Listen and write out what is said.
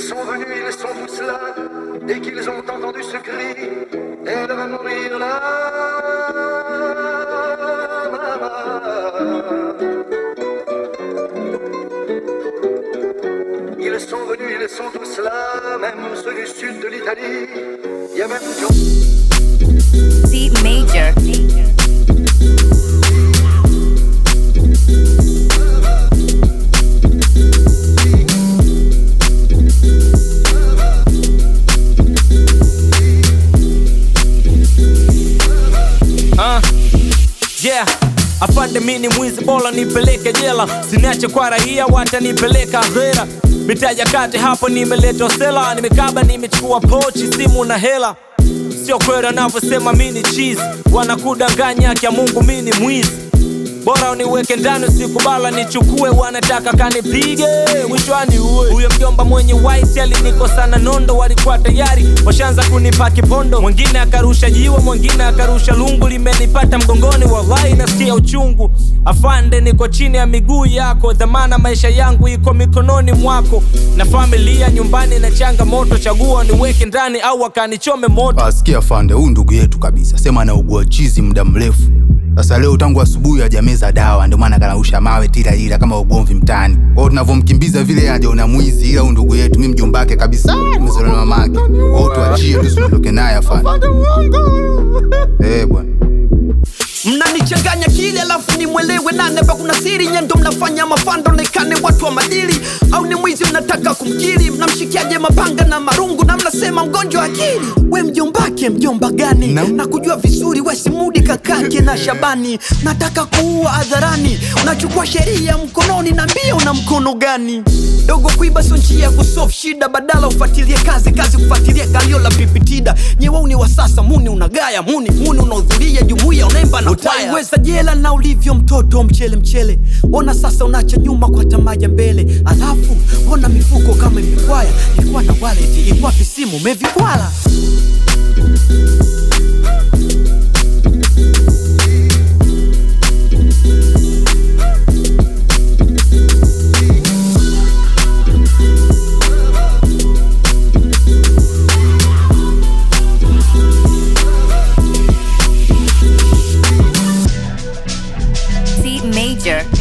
sont venus, ils sont tous là. Dès qu'ils ont entendu ce cri, elle va mourir là. Ils sont venus, ils sont tous là, même ceux du sud de l'Italie. Il y a même John. C major. Uh, yeah afande mini mwizi bora nipeleke jela siniache kwa raia watanipeleka hera mitaja kati hapo nimeletwa sela nimekaba nimechukua pochi simu na hela sio kweli wanavyosema mini chizi wanakudanganya kya mungu mini mwizi bora uniweke ndani usikubala nichukue wanataka kanipige mwishoani uwe huyo mjomba mwenye white alinikosana nondo walikuwa tayari washaanza kunipa kipondo mwingine akarusha jiwe mwingine akarusha lungu limenipata mgongoni wallahi nasikia uchungu afande niko chini ya miguu yako dhamana maisha yangu iko mikononi mwako na familia nyumbani na changamoto chagua niweke ndani au akanichome moto Asikia fande, huyu ndugu yetu kabisa, sema anaugua chizi muda mrefu sasa. Leo tangu asubuhi hajameza dawa, ndio maana kanausha mawe tila ila kama ugomvi mtaani. Kwa hiyo tunavyomkimbiza vile hajaona mwizi, ila huyu ndugu yetu, mimi mjombake kabisa, nimezaliwa na mamake. Kwa hiyo tuachie, tusiondoke naye afande. Eh bwana. mnanichanganya kile alafu nimwelewe nane ba kuna siri nyendo mnafanya mafando nekane watu wa madili au ni mwizi mnataka kumkiri mnamshikiaje mapanga na marungu na mnasema mgonjwa akili we mjombake mjomba gani Na- na kujua vizuri wesimudi kakake na shabani nataka kuua hadharani unachukua sheria mkononi na mbia una mkono gani dogo kuiba sio njia ya kusolve shida badala ufuatilie kazi kazi kufuatilia galio la pipitida nyewauni wa sasa muni unagaya muni muni unahudhuria jumuiya unaimba na utaiweza jela na ulivyo mtoto mchele mchele ona sasa unacha nyuma kwa tamaja mbele alafu ona mifuko kama imekwaya ilikuwa na wallet ilikuwa visimu umevikwala C major.